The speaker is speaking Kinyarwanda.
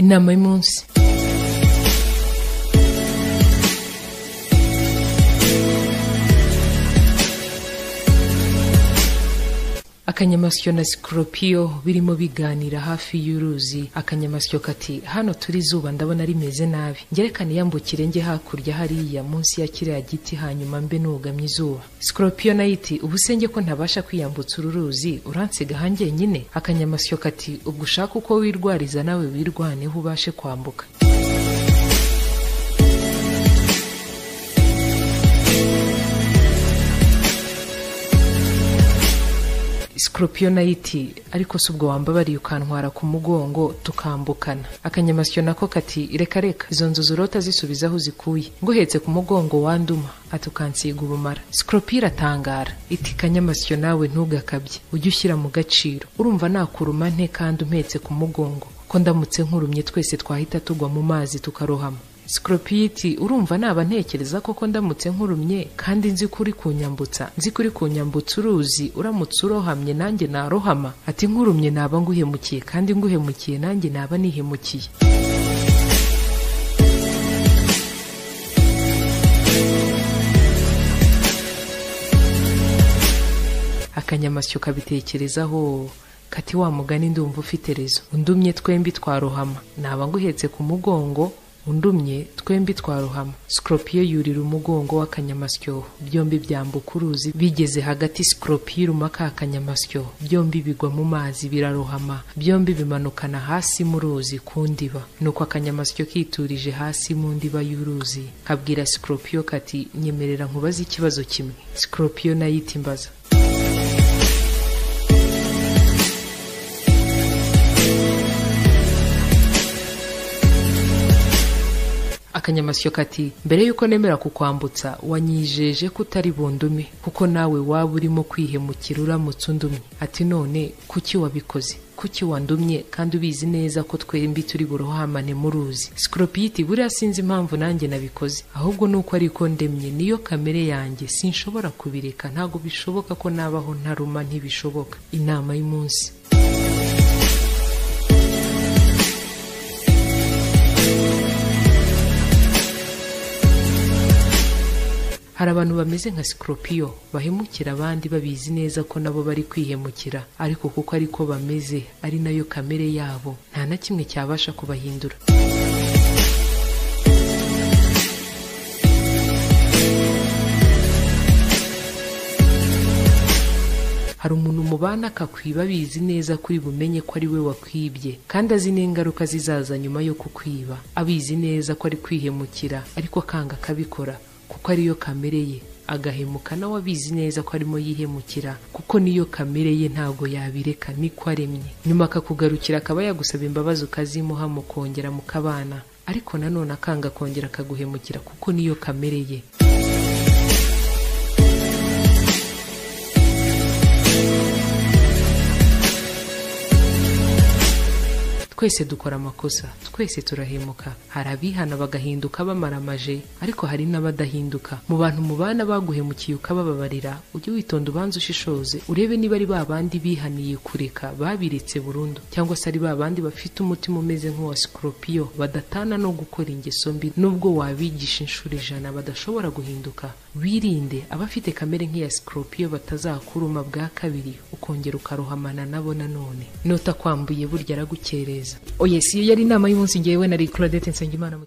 inama y'umunsi akanyamasyo na sikoropiyo birimo biganira hafi y'uruzi akanyamasyo kati hano turi izuba ndabona rimeze nabi ngerekane yambukire njye hakurya hariya munsi ya kiriya giti hanyuma mbe nugamye izuba sikoropiyo nayo iti ubu se njye ko ntabasha kwiyambutsa uru ruzi uransiga hanjye nyine akanyamasyo kati ubwo ushaka uko wirwariza nawe wirwaneho ubashe kwambuka sikorupiyo nayo iti ariko si ubwo wambabariye ukantwara ku mugongo tukambukana akanyamasyo nako kati reka reka izo nzu zurota zisubiza aho zikuye nguhetse ku mugongo wanduma ati ukansiga ubumara sikorupiyo iratangara iti kanyamasyo nawe ntugakabye ujye ushyira mu gaciro urumva nakuruma nte kandi umpetse ku mugongo ko ndamutse nkurumye twese twahita tugwa mu mazi tukarohama sikorupiyiti urumva naba ntekereza koko ndamutse nkurumye kandi nzi ko uri kunyambutsa nzi ko uri kunyambutsa uruzi uramutse urohamye nanjye narohama ati nkurumye naba nguhemukiye kandi nguhemukiye nanjye naba nihemukiye akanyamasyo kabitekerezaho kati wa mugani ndumva ufite rezo undumye twembi twarohama naba nguhetse ku mugongo undumye twembi twarohama sikoropiyo yurira umugongo w'akanyamasyo byombi byambuka uruzi bigeze hagati sikoropiyo iruma ka kanyamasyo byombi bigwa mu mazi birarohama byombi bimanukana hasi mu ruzi ku ndiba nuko akanyamasyo kiturije hasi mu ndiba y'uruzi kabwira sikoropiyo kati nyemerera nkubaze ikibazo kimwe sikoropiyo nayo itimbaza akanyamasyo kati mbere y'uko nemera kukwambutsa wanyijeje ko utari bundume kuko nawe waba urimo kwihemukira uramutse undumye ati none kuki wabikoze kuki wandumye kandi ubizi neza ko twembi turi burohamane mu ruzi sikoropiyiti buriya sinzi impamvu nanjye nabikoze ahubwo ni uko ariko ndemye niyo kamere yanjye sinshobora kubireka ntabwo bishoboka ko nabaho ntaruma ntibishoboka inama y'umunsi hari abantu bameze nka sikoropiyo bahemukira abandi babizi neza ko nabo bari kwihemukira ariko kuko ariko bameze ari nayo kamere yabo nta na kimwe cyabasha kubahindura hari umuntu mubana akakwiba abizi neza kuri bumenye ko ari we wakwibye kandi azi n'ingaruka zizaza nyuma yo kukwiba abizi neza ko ari kwihemukira ariko akanga akabikora kuko ariyo kamere ye agahemuka nawe abizi neza ko arimo yihemukira kuko niyo kamere ye ntabwo yabireka niko aremye nyuma akakugarukira akaba yagusaba imbabazi ukazimuha mukongera mukabana ariko nanone akanga akongera akaguhemukira kuko niyo kamere ye twese dukora amakosa twese turahemuka hari abihana bagahinduka bamaramaje ariko hari n'abadahinduka mu bantu mubana baguhemukiye ukabababarira ujye witonda ubanza ushishoze urebe niba ari ba bandi bihaniye kureka babiretse burundu cyangwa se ari ba bandi bafite umutima umeze nk'uwa sikoropiyo badatana no gukora ingeso mbi nubwo wabigisha inshuro ijana badashobora guhinduka wirinde abafite kamere nk'iya sikoropiyo batazakuruma bwa kabiri ukongera ukarohamana nabo nanone nota kwambuye burya aragukereza oya si yo yari inama y'umunsi ngewe na claudette nsengimana